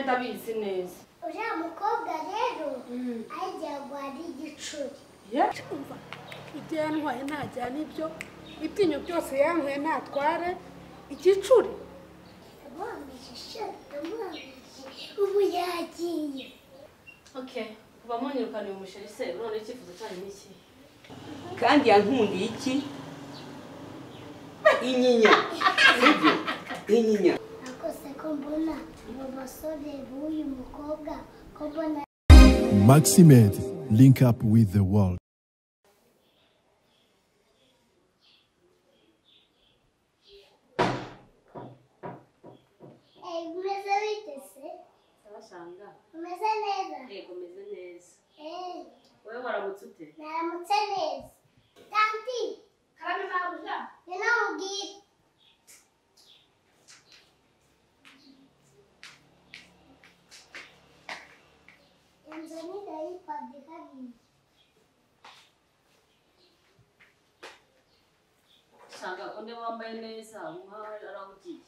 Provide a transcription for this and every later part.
ndabizi neza uriya mukobwa rero ajya ari igicuri cyumva ibyo yantwaye ntajyana ibyo ibyinyo byose yantwaye ntatware igicuri yamwambishije yamwambishije ubu yagiye okay kuba munyirukaniye umusheri se none icyifuzo cyanyu ni iki kandi yankundiye iki inyinya sibyo inyinya akose ko mbona ubu basore b'uyu mukobwa ko mbona Maximed, link up with the world. eee umeze bitese ndabashanga umeze neza yego meze neza eee wowe waramutse ute naramutse neza tanti karame mabuja ni namubwire inzu nidayipadi kabiri shanga undi wambaye neza umuhawe arawugiye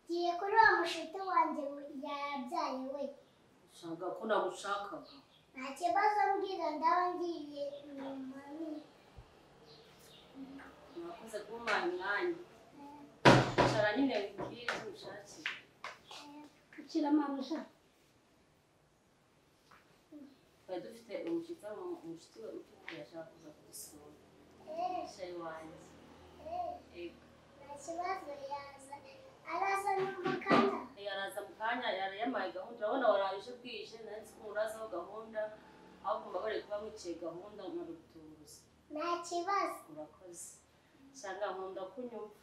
ngiye kuri uwo mushiti wanjye yabyaye we shanga ko nagushakaga nta kibazo mbwira ndaba ngiye inyuma ni- mwakoze kumpaye umwanya icara nyine mbwire icyo ushakira ukira mabuja twari dufite umushyitsi mu- umushyitsi we utukura ashaka kuza kudusura Eh, umusheri wanjye eh, yego nta kibazo yaza araza n'umukara yaraza mu kanya yarayamaye gahunda urabona waraye uje bwije nanditse ko murazaho gahunda aho kumva bari kuba mwiciye gahunda nkarutuza nta kibazo urakoze shanga nkunda kunyumva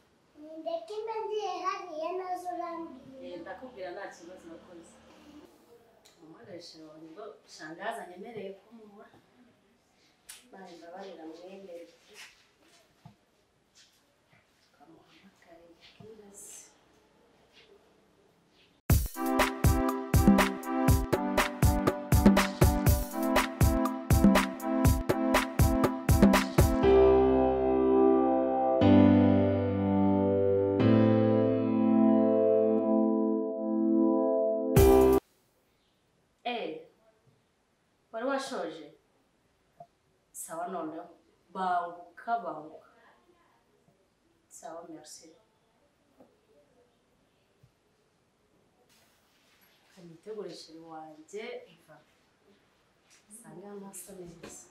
ndeka imbe ngiye hariya nazo urambwira ndakubwira nta kibazo urakoze umukoresha wawe ngo shanga yazanye amereye kumuha baje mbabarira mwemere ukamuhamagara ibwiza Eh, wari washoje sawa noneho banguka banguka sawa merci imitegurishere wanjye iva usanga ntasa neza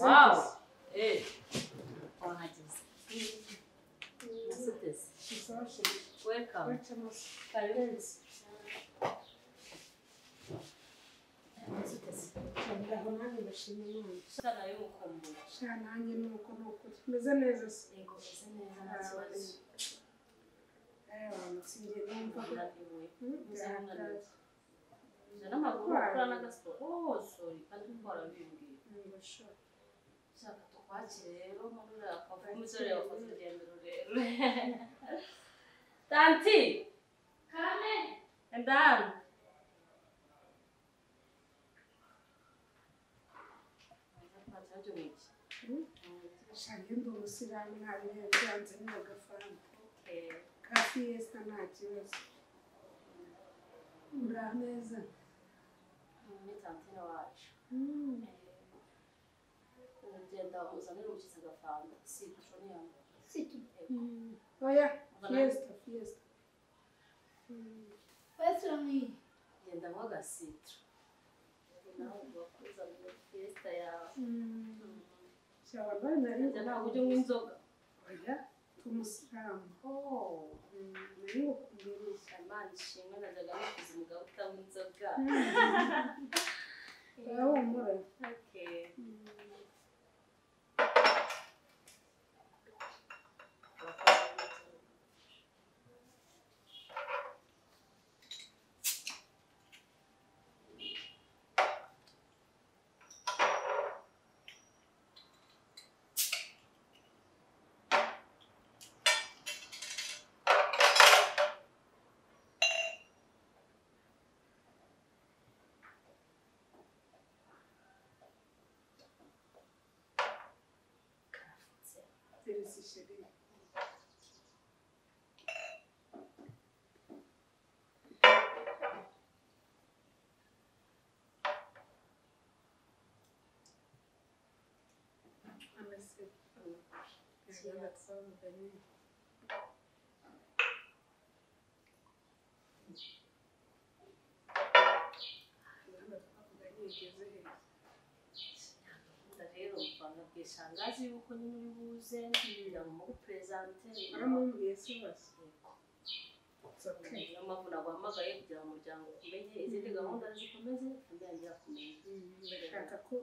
wawu eee wahageze nasuteze welcome karibu nasuteze aho nanjye ndashima imana shana y'umukumbuye sha nanjye ni uko ni ukuri meze neza se yego meze neza nta kibazo sinjye numva ko urahiwe uzabona byahagaze. neza jana amaguru ukora n'agasiporo oh sorry kandi kuko warabimbwiye Ndashaka. shaka tukwakire rero muri ako umusore yakoze urugendo rurerure tanti kame ndamu sha ngenda umusilamu ntabi byanze n'agafaranga ka fiesta nta kibazo uraneza ni tantina wacu uragenda uzanira umushyitsi agafanta si kushoniyama oya fiesta fiesta What's wrong with you? genda mo agasitiro nawe ugakuza muri fiesta yawe shaba abana Ujya ntabwo ujya unywa inzoga oya umusilamu Oh, naye okumbera Imana ishimwe najyaga nifuza umugabo utanywa inzoga ahumura Okay. teresi sheria amesema Yagomba kuba umugani. Yagomba kuba umugani ugeze hejuru. Gahunda rero mvanga bwishangazi yuko nyine uri buze kugira ngo muguperezante Baramubwiye se basi. Okay. niyo mpamvu naguhamagaye kugira ngo umuryango umenye izindi gahunda zikomeze kandi yangira kumenya ndashaka ko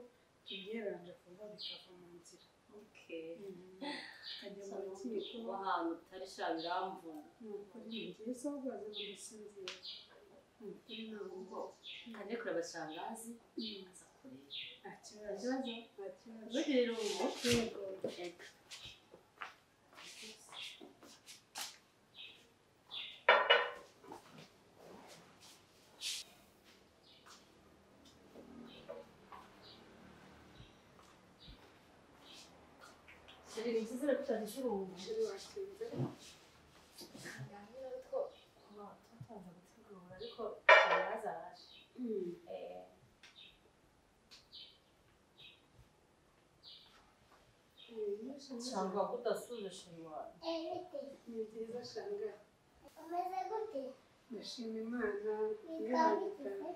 tugereranya vuba bikava mu nzira okay tukajya mu Gusa n'ubundi rukiko kuba ahantu utari sha biramvuna nuko ni byiza ubaze mu gusinzira ubwo kane kure abashangazi aza kureba nta kibazo nta kibazo rero ubu yego ega Shiriri mchizira kutadishuru umu. turi wakize ariko shangazi araje Eh, nshanga ko udasubije shimwa ebite ni byiza shanga umeze gute ndashima imana nikabigize iranyita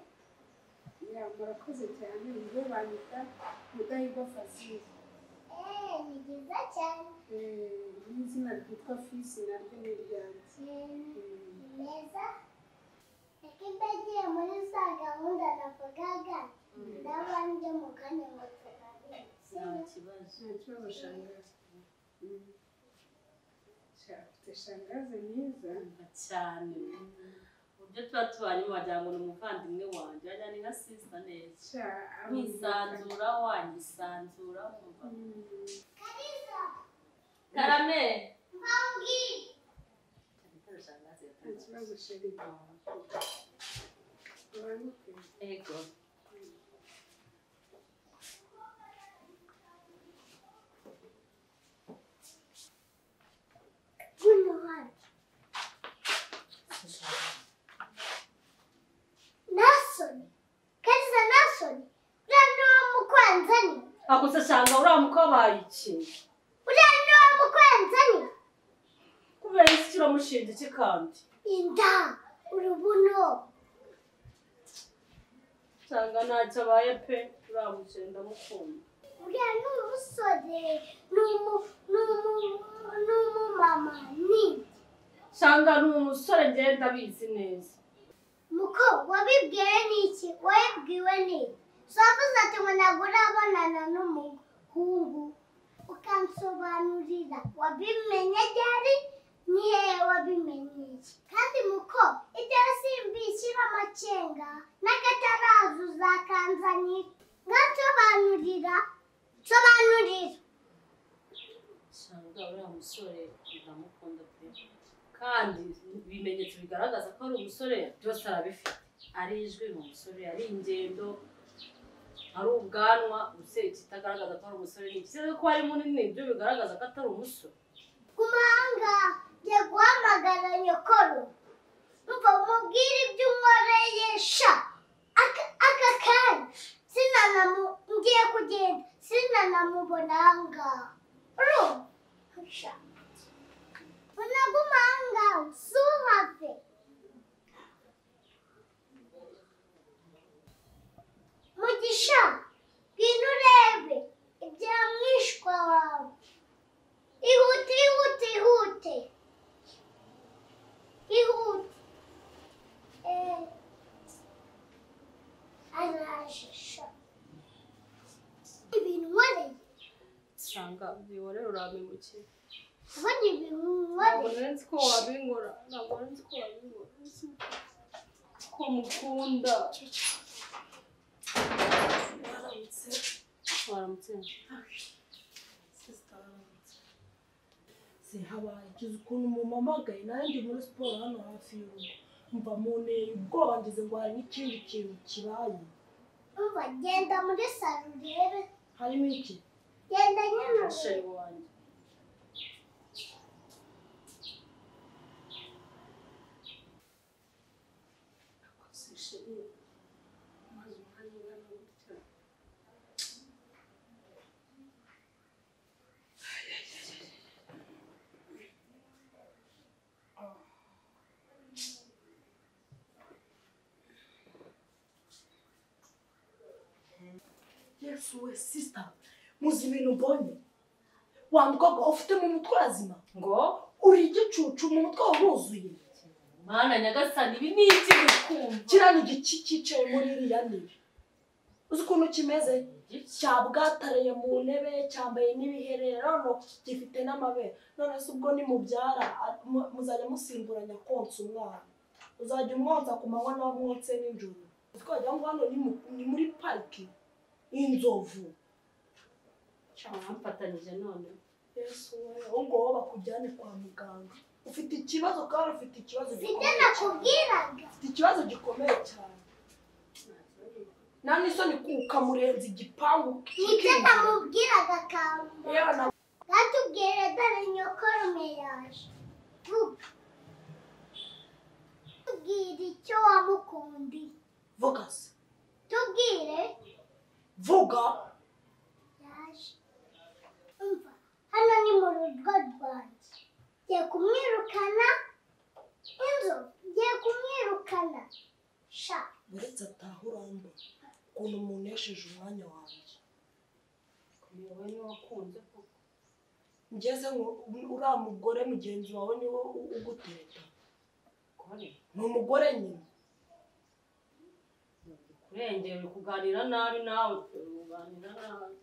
ya murakoze cyane nibo banyita mudahigwa fazili eee ni byiza cyane Eh, n'izina ryitwa fisi naryo ni iryanjye Eh, Mm. ni meza reka mbe ngiye muri za gahunda navugaga ndaba njye mu kanya ngo nta tuganire kibazo Ntakibazo shangazi. Ufite shangazi mwiza. cyane uburyo tuba tubanye mu wagira ngo ni umuvandimwe wanjye wajya ni nka sisita neza Sha, abumva. nkisanzura wanyisanzura wumva Mm. kariza karame mpangi Ntakibazo sheri. Uranuke. ego y'umuhanda nasoni kariza nasoni uriya ni uwo mukunzi ni ako se usanga uriya mukabaye iki uriya ni uwo mukunzi ni kubera iki kiramushinja iki kandi inda urubuno usanga ntacyo abaye pe uriya mukire ndamukunda uriya ni umusore ni umu- ni umu- ni umumama ni usanga ni umusore ngenda abizi neza muko wabibwiwe n'iki wabibwiwe n'iki sovuze ati ngo ntabwo urabonana n'umuhungu ukansobanurira wabimenye ryari nihehe wabimenye iki kandi muko ibyo simbishyira amacenga n'agataraza uzakanzanira nkansobanurira nsobanurira usanga uriya musore ndamukunda pe kandi ibimenyetso bigaragaza ko ari umusore byose arabifite ari ijwi ni umusore ari ingendo ari ubwanwa gusa ikitagaragaza ko ari umusore ni iki ko ari munini nibyo bigaragaza ko atari umusore ku mahanga ngiye guhamagara nyokoro mva mubwire ibyo unkoresha aka aka kanya sinanamu ngiye kugenda sinanamubona aha ngaha urumva unaga umuhanga ntuhave ajisha ibintu nkoreye usanga bihorera urabimukira kubona ibintu ntabwo nkoreye nari nzi ko wabinkora ntabwo nari nzi ko wabinkora nzi ko mukunda baramutse waramutse sisita baramutse se habaye ikiza ukuntu mumpamagaye nawe ndi muri siporo hano hafi y'urugo mva mu nteye ubwoba ngize ngo hari n'ikindi kintu kibaye umva genda muri salo urebe harimo iki genda nyine urebe umusheri wanjye yesu we sisita muzi ibintu mbonye wa mukobwa ufite mu mutwe urazima ngo uri igicucu mu mutwe wawe wuzuye mana nyagasani ibi ni iki gukumva kiriya ni igiki cyicaye muri iriya ntebe uzi ukuntu kimeze cyabwataraye mu ntebe cyambaye n'ibiherera none gifite n'amabere none se ubwo nimubyara a- mu- muzajya musimburanya konsa umwana uzajya umwonsa ku manywa nawe umwonse nijoro twagira ngo hano ni mu- ni muri pariki inzovu mwamfatanyije none yesu we aho ngaho bakujyane kwa muganga ufite ikibazo kandi ufite ikibazo sibyo gikomeye cyane nakubwiraga ufite ikibazo gikomeye cyane nta n'isoni kuka murenza igipangu nibyo namubwiraga yewe kamba na batubwire dore nyokorume yaje vuga tubwire icyo wamukundi vuga se tubwire vuga yaje umva hano ni mu rugo rwanjye ngiye kumwirukana inzu ngiye kumwirukana sha uretse ataha uramba ukuntu umuntu yasheje umwanya wanjye wowe niwe wakunze kuko ngeze ngo u- uriya mugore mugenzi wawe niwe u- ugutereta kore ni umugore nyine kurengera uri kuganira nabi nawe uganira nabi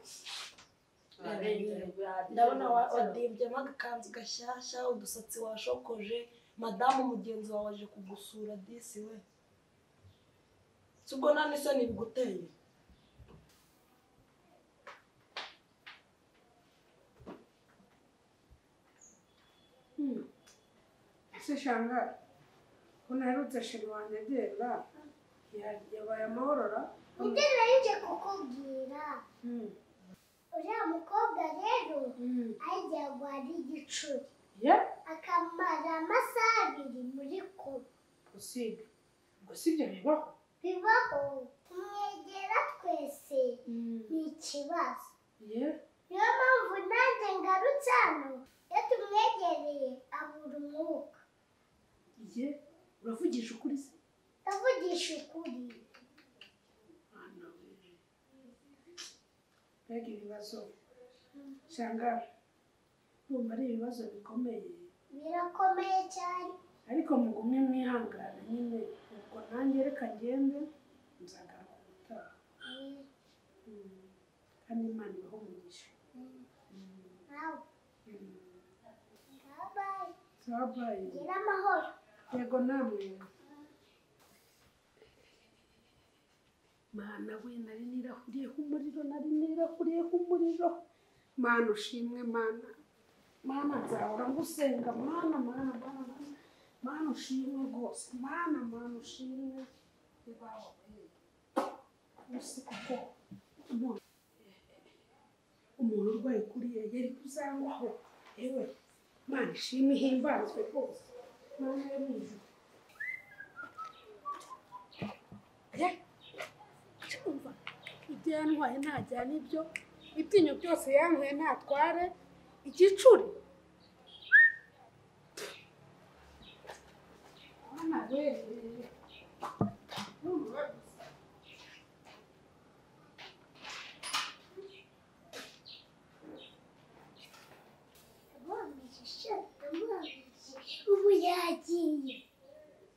ndabona wa- wadimbyemo agakanzu gashyashya udusatsi washokoje madamu mugenzi wawe aje kugusura disi we si ubwo nta n'isoni biguteye ese shanga ko naherutse sheri wanjye agenda ya- yabaye amahorora ibyo nari nje kukubwira Mm. uriya mukobwa rero Mm. agiye guhara igicuri ye akamara amasaha abiri muri koma gusiga gusiga bibaho bibaho kumwegera twese ni ikibazo ye niyo mpamvu nanjye ngarutse hano iyo tumwegereye abura umwuka ye uravugisha ukuri se ndavugisha ukuri Mwana we. mbega ibibazo shanga ndumva ari ibibazo bikomeye birakomeye cyane ariko mugume mwihangana nyine ubwo nanjye reka ngende nzagaruka ubutaha Mm. kandi imana ibaho umugisha nawe babaye zabaye gira amahoro yego namwe mana we nari nirahuriyeho umuriro nari nirahuriyeho umuriro mana ushimwe mana mana nzahora ngusenga mana mana mana mana. mana ushimwe rwose mana mana ushimwe ibawe usi kuko umuntu umuntu urwaye kuriya yari kuzangwaho yewe mana ishimwe ihimbazwe rwose mana yo mu ijuru Eh, cyumva ibyo yantwaye ntajyana ibyo ibyinyo byose yantwaye ntatware igicuri mana we Urumva ndamwumvise ndamwumvise ubu yagiye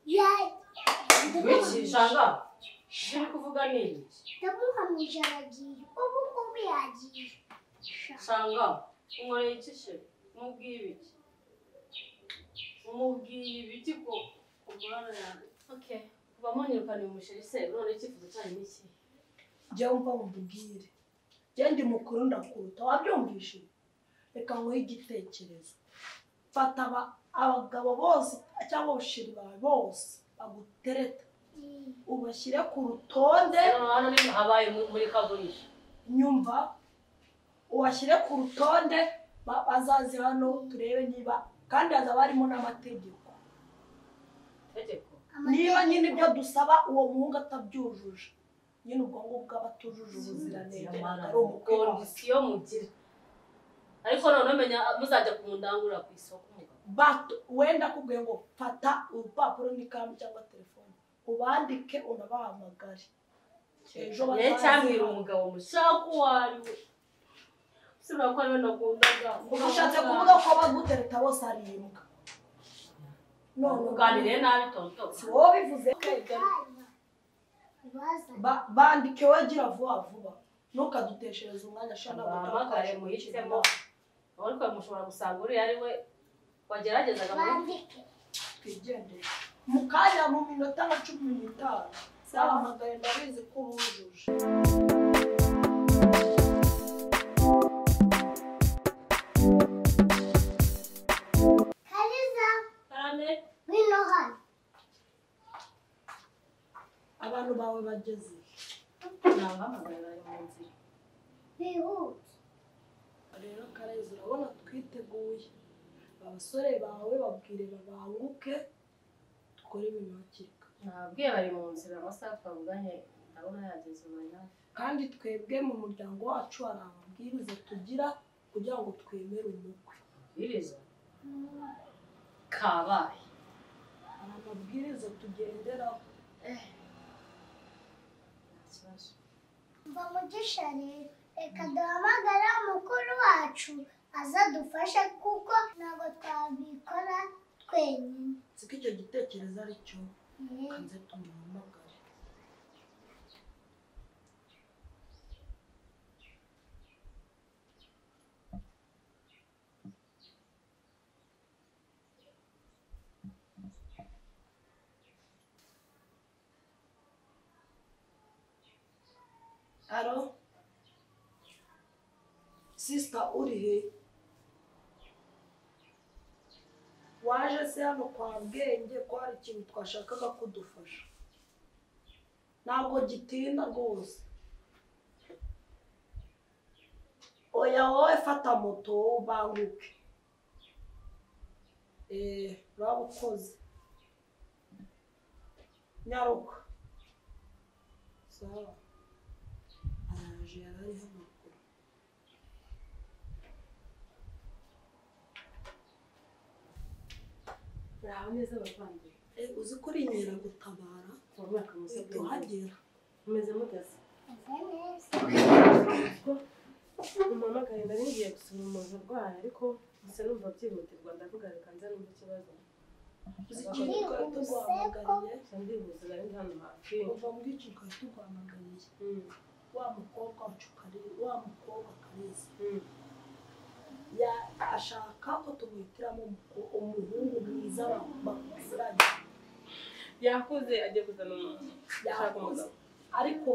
yagiye wikishanga uri kuvuga nini ndamuhamije aragiye ubu ngubu yagiye Sha. usanga unkoreye iki se umubwiye ibiki umubwiye ibiki ko ubwana yawe okay kuba munirukaniye umusheri se none icyifuzo cyanyu ni iki jya wumva nkubwire jya ndi mukuru ndakuruta wabyumvishe reka nguhe igitekerezo fata aba- abagabo bose cyangwa abashiri bawe bose bagutereta ubashyire ku rutonde hano hano ni habaye mu- muri kagurisha nyumva ubashyire ku rutonde ba- bazaze hano turebe niba kandi hazaba harimo n'amategeko tegeko niba nyine ibyo dusaba uwo muhungu atabyujuje nyine ubwo ngubwo aba atujuje ubuziranenge ntabwo ari umukwe wacu. kondisiyo mugira ariko noneho menya muzajya kumundangurira ku isoko umugabo bato wenda akubwiye ngo fata urupapuro n'ikaramu cyangwa telefone ubandike unabahamagare ejo ye cyambwira bazaze umugabo mushaka uwo ari we usibira ko ariwe nakundaga uba ushatse kuvuga ko abagutereta bose ari imbwa none uganire nabi tonto si wowe bivuze Hano. Bazanye. bandike wagira vuba vuba ntukaduteshereze umwanya ashobora bahamagare muhitemo ariko mushobora gusanga uriya ari we wageragezaga muri Bandike. twigendere mu kanya mu minota nka cumi n'itanu zahamagaye ndabizi ko ubujuje Kariza. cyane Ngwino hano. abantu bawe bageze nabahamagara mu nzira Bihute. rero karezi urabona twiteguye abasore bawe babwire babanguke dukore ibintu hakika nabwiye bari mu nzira amasaha twavuganye ndabona yageze ubu ari hafi kandi twebwe mu muryango wacu hari amabwiriza tugira kugira ngo twemere umukwe biriza kabaye hari amabwiriza tugenderaho nta kibazo Mva mugisha rero. Reka duhamagare mukuru wacu aze adufashe kuko ntabwo twabikora twenyine. siko icyo gitekerezo ari cyo Eh, kanze tumuhamagare alo sisita uri he waje se hano kwa bwenge ko hari ikintu twashakaga kudufasha ntabwo gitinda rwose oya wowe fata moto wowe ubanguke eee uraba ukoze nyaruka sawa araje yari ari hano kure muraho neza abavandimwe Eh, uzi ko uri inkeragutabara uwo mwaka musabwe tuhagera mumeze muteze meze neza. mumpamagare nari ngiye gusura umuntu urwaye ariko gusa numva byihutirwa ndavuga reka nze numva ikibazo uzi ikintu twari tuguhamagariye gusa ndihuza nari ndi hano hafi kuva muri icyo ukaba tuguhamagariye Mm, wa mukobwa wacu kariza wa mukobwa kariza mm. ya- ashaka ko tumuhitiramo umuko- umuhungu mwiza ba- bakuziranye yakuze agiye kuzana umuntu ushaka yakuze umugabo ariko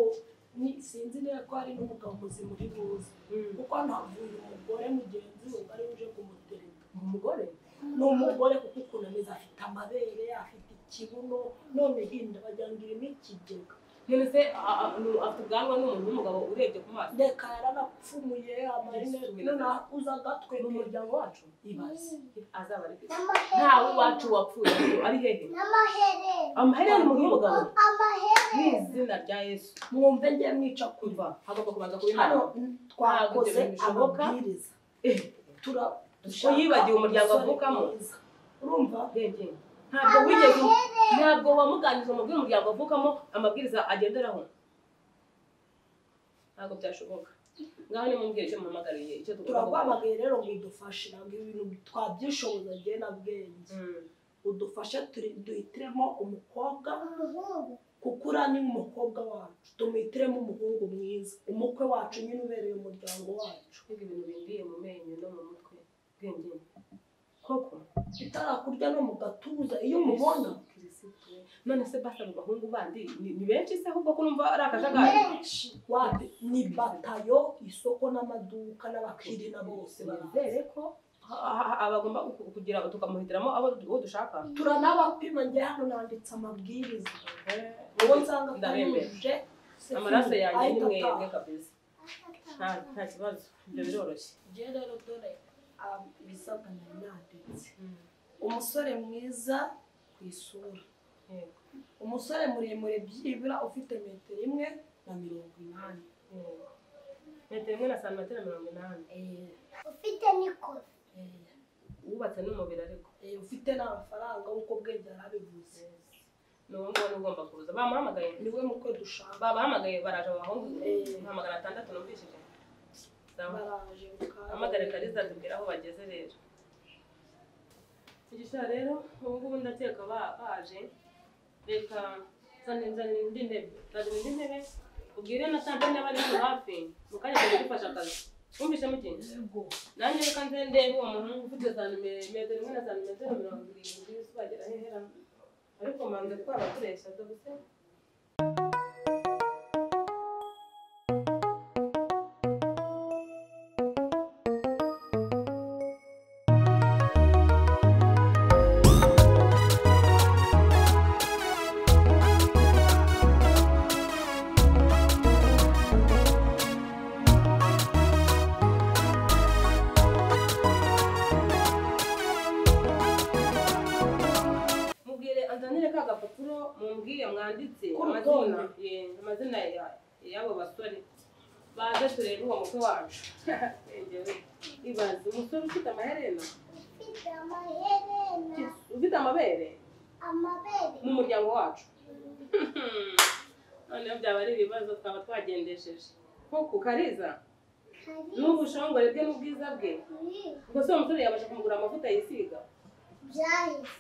ni- sinzi niba ko hari n'umugabo muzima uri buze Mm. kuko ntavuye umugore mugenzi we ari uje kumutereta umugore ni umugore kuko ukuntu ameze afite amabere afite ikibuno none hinda wagira ngo irimo ikigega none se a- a- ni- afite ubwanwa ni umuntu w'umugabo urebye ku maso reka yaranapfumuye amarinete Yesu. none uza agatwe mu muryango wacu ibaze azaba ari kwisi ntawe iwacu N'amaherena. wapfuye ari hehe N'amaherena. amaherena ni umuntu w'umugabo mu Amaherena. izina rya yesu mwumve njye mwica kuva kumva hagomba kubanza kuba inama hano twakoze bishoboka. amabwiriza Eh, tura yibagiwe umuryango umusore avukamo. mwiza. urumva ubwenge ntabwo wigeze ntabwo wamuganiriza umubwire umuryango avukamo amabwiriza agenderaho ntabwo byashoboka ngaho nimubwire icyo muhamagariye icyo tugomba gukora turakwamagaye rero ngo udufashe ntabwo ibintu twabyishoboza njye na bwenge Mm. udufashe turi- duhitiremo umukobwa Umuhungu. kuko uriya ni umukobwa wacu tumwitiremo umuhungu mwiza umukwe wacu nyine ubereye umuryango wacu Mbega ibintu bimbiye mu menyo no mu mutwe bwengene koko bitarakurya no mu gatuza iyo umubona kirisitu none se basa mu bahungu bandi ni ni benshi se ahubwo ko numva ari akajagari wapi ni batayo isoko n'amaduka n'abakirina bose baraza bizere ko ha- ha- abagomba ku- kugira tukamuhitiramo abo uwo dushaka turanabapima njye hano nanditse amabwiriza uwo nsanga Ndabemera. atanyujuje amaraso yanjye ni ahita mwebwe ataha. kabisa nta nta kibazo ibyo biroroshye Njye rero dore ah, ibisabwa nari nanditse umusore mwiza ku isura Yego. umusore muremure byibura ufite metero imwe na mirongo inani Yego. metero imwe na santimetero mirongo inani Eh, ufite nikoro eh, wubatse n'umubiri ariko eh, ufite n'amafaranga nk'uko bwenge yarabivuze ni uwo nguwo ni ugomba kuza bamuhamagaye niwe mukwe dushaka babahamagaye baraje abahungu Eh. nka magana atandatu numvishije Sawa. baraje mukaza. hamagare kariza tubwire aho bageze rero igisha rero ubu ngubu ndateka ba- baje reka nzanira nzanira indi ntebe nzanira indi ntebe ubwire na tante niba ari hano hafi mu kanya kajya gufasha akazi wumvise mukinzi Yego. nanjye reka nze ndebe uwo muhungu ufite santimetero imwe na santimetero mirongo irindwi zibagera hehera ariko manza twarakoresha dore mubwire anzanire ka gapapuro mumbwire mwanditse K'urutonde. amazina ye, amazina ya- y'abo basore baze turebe uwo mukwe wacu Engewe. ibaze umusore ufite amaherena ufite amaherena ufite amabere amabere mu muryango wacu noneho byaba ari ibibazo twaba twagendesheje koko kariza hari n'ubushongore bwe n'ubwiza bwe ubwo se uwo musore yabasha kumugura amavuta yisiga byahise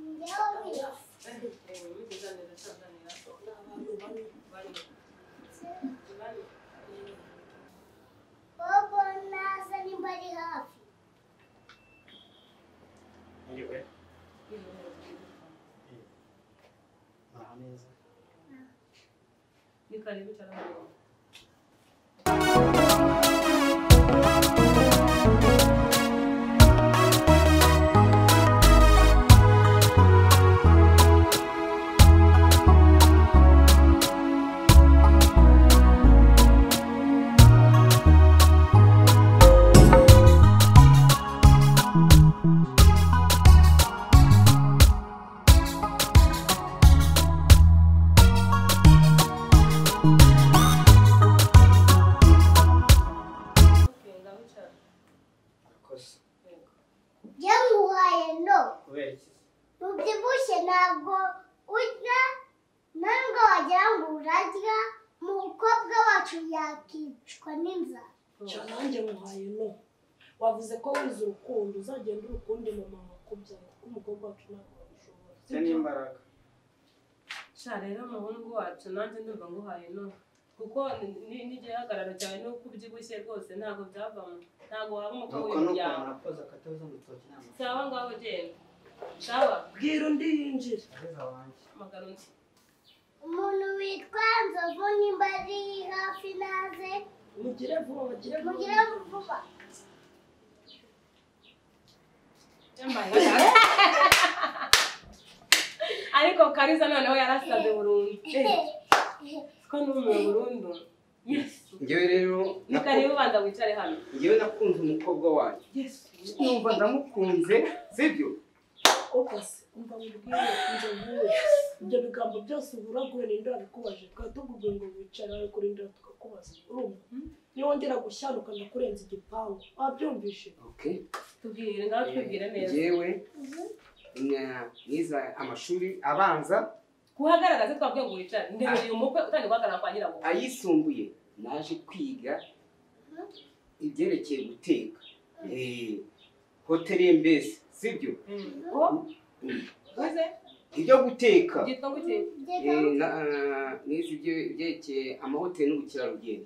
njyewe bize bobo naza nimba ari hafi Ni karibu cyane. Okay, ngaho cyane. Arakoze. njye muhaye no Kubera iki? mubyibushye ntabwo urya ntabwo wagira ngo urarya umukobwa wacu yakicwa n'inzara Ca nanjye muhaye no wavuze ko wize urukundo uzagenda urukundo mama wakubyara kuko umukobwa wacu ntabwo wabishobora Ufite n'imbaraga. sha rero umuhungu wacu nanjye ndumva nguhaye no kuko n'igihagararo cyawe nuko ubyibushye rwose ntabwo byavamo ntabwo waba umukwe Nuko nuko w'umuryango murakoze akatabuza mutoki inama. sawa ngaho genda sawa bwira undi yinjira Kariza wanjye. amagara undi umuntu witwa nzovu nimba ari hafi naze mugire vuba bagire mugire vuba ariko kariza noneho yarasaze burundu Eh, ko n'umuwe burundu yesu Njyewe rero ni karibu banza wicare hano njyewe nakunze umukobwa wanjye. yesu Numva ndamukunze sibyo? koko se umva mubwire inzo vuba ibyo bigambo byose ubura guhe ninde wabikubaje twari tukubwiye ngo wicara ari kurindira tukakubaza urumva niyo wongera gushyaruka ndakurenza igipangu wabyumvishe Okay. tubwire ngaho tubwire neza Njyewe na- nize amashuri abanza kuhagaragaza twabwiye ngo wicare ndemereye umukwe utangiye guhagarara kwa nyirabukwe ayisumbuye naje kwiga ibyerekeye guteka Eh, hoteli mbese sibyo ko uze ibyo guteka byitwa gute Eh, na- ah, nize ibye- ibyerekeye amahoteli n'ubukerarugendo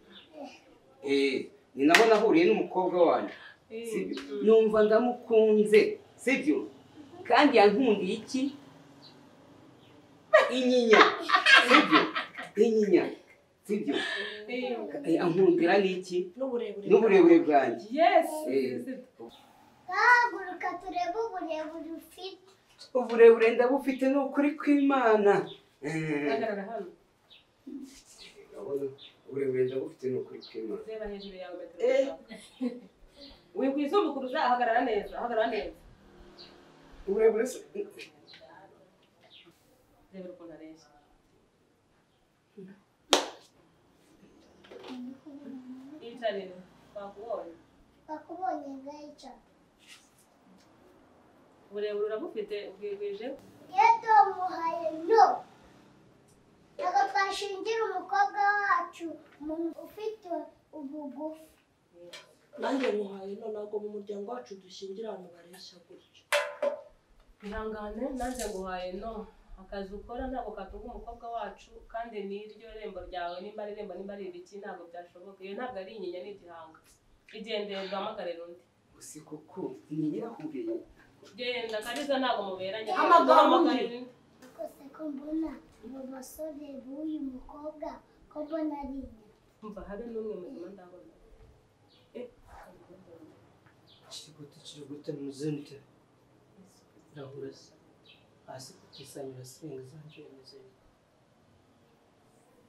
Eh, ni naho nahuriye n'umukobwa wanjye sibyo numva ndamukunze sibyo kandi yankundiye iki inyinya sibyo inyinya sibyo ankundira n'iki n'uburebure n'uburebure bwanjye yesi Haguruka turebe uburebure ufite. uburebure ndabufite ni ukuri kw'imana Eh, hagarara hano uburebure ndabufite ni ukuri kw'imana reba hejuru yawe metero wikwizumukuruza ahagarara neza ahagarara neza uburebure se- rebera ukuntu areshya yicare twakubonye Bakubonye gayica. uburebure urabufite ubwigwije Iyo tumuhaye no. Ntabwo twashingira umukobwa wacu umuntu ufite ubugufi. nanjye muhaye none ntabwo mu muryango wacu dushingira abantu bareshya gutyo ihangane nanze nguhaye no akazi ukora ntabwo katunga umukobwa wacu kandi n'iryo rembo ryawe nimba ari irembo nimba ari iriki ntabwo byashoboka iyo ntabwo ari inyinya ni igihanga igendeye duhamagarire undi gusa koko ntiyahuriye genda kariza ntabwo muberanye Hamagara undi. Duhamagarire undi. Gusa ko mbona uwo basore b'uyu mukobwa ko mbona ari inyuma. umva habe n'umwe muzima ndabona Eh, kirigute kirigute muzinte irahura se hasi kutisanyura singa zanje imeze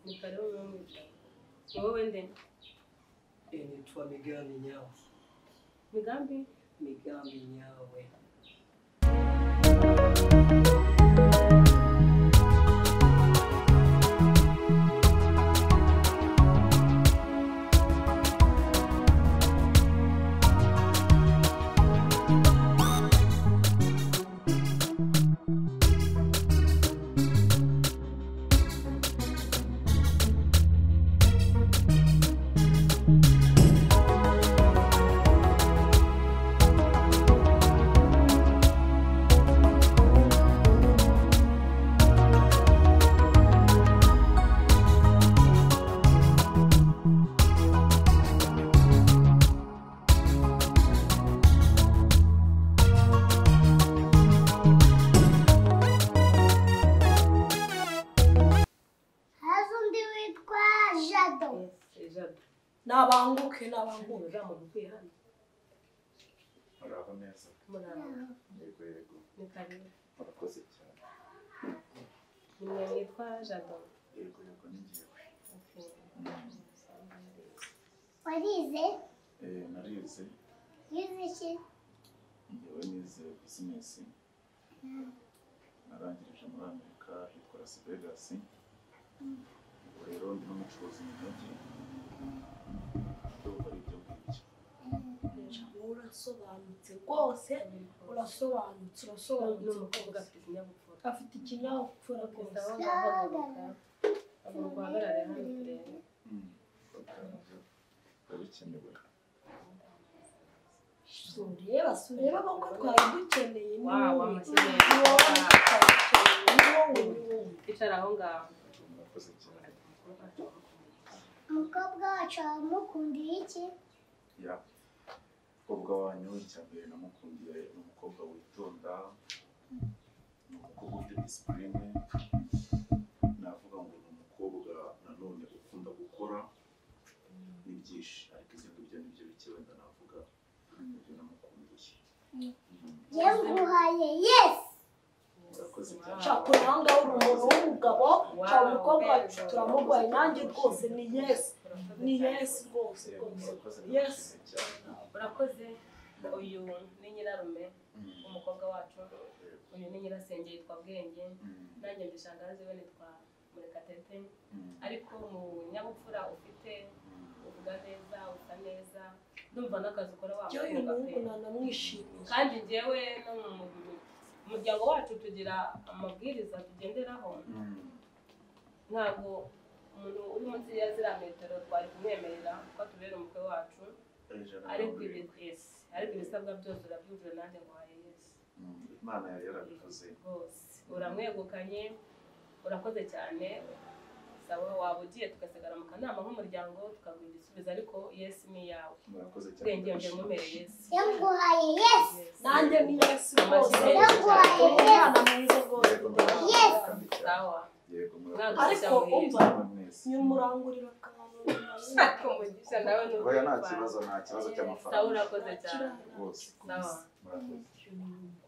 ni kare wowe mwicaye ni wowe ndende initwa migambi nyawe migambi migambi nyawe haza undi witwa jado ijabo nabanguke nabanguke uzamuka ukwiye hano muraho neza muraba yego yego ni kare murakoze cyane ni mwe mwitwa jado yego yego ni njyewe Okay. warize eh narize yize iki njyewe nize bizinesi narangirije muri amerika hitwa las vegas ubu rero ndi n'umucuruzi mu mujyi ndumva ari ibyo ngibyo urasobanutse rwose urasobanutse ni urasobanutse umukobwa rwose afite ikinyabupfura afite ikinyabupfura rwose agomba guhagarara hano turebe Mm, biba bikenewe sureba sureba kuko twari dukeneye ni Wow, wowe. amashyi meza. Ni wowe twakeneye, ni wowe, ni wowe. icara aho ngaho murakoze cyane umukobwa wacu wamukundiye iki ya umukobwa wanyu cyambere namukundiye ni umukobwa witonda ni umukobwa ufite disipurine navuga ngo ni umukobwa nanone ukunda gukora ni byinshi ariko ibyo ngibyo nibyo bike wenda navuga nibyo namukundiye ye nguhaye yesi murakoze cyane Shakura aha ngaha uri umuntu w'umugabo, shaka umukobwa wacu turamurwaye, nanjye rwose ni yesi, ni yesi rwose Yego, rwose, murakoze yesi. murakoze cyane urakoze uyu ni nyirarume umukobwa wacu uyu ni nyirasenge yitwa bwenge Mm, nanjye mbishangazi we nitwa murekatete mm, ariko mu nyabupfura ufite mm. uvuga neza usa neza ndumva n'akazi ukora Jya uyu wamukunga pe muhungu nanamwishimiye. kandi njyewe no mu umuryango wacu tugira amabwiriza tugenderaho ntabwo umuntu uri munsi ya ziriya metero twari kumwemerera ko atubera umukwe wacu ariko ibi yes ariko ibisabwa byose urabyujuje nanjye nguhaye yesu imana yari yarabivuze rwose uramwegukanye urakoze cyane saba waba ugiye tugasigara mu kanama nk'umuryango tukaguha igisubizo ariko yesu ni iyawe murakoze cyane ubwenge mbemumere yesu yamuhaye yesu Yes. nanjye ni yesu rwose Ndagwaye. umwana mwiza rwose yego murakoze Yes. kandi cyane sawa yego murakoze ariko umva cyane mwese nyumurangurira akantu ariko umugisha nawe ni oya nta kibazo nta kibazo sawa cy'amafaranga urakoze cyane rwose sawa murakoze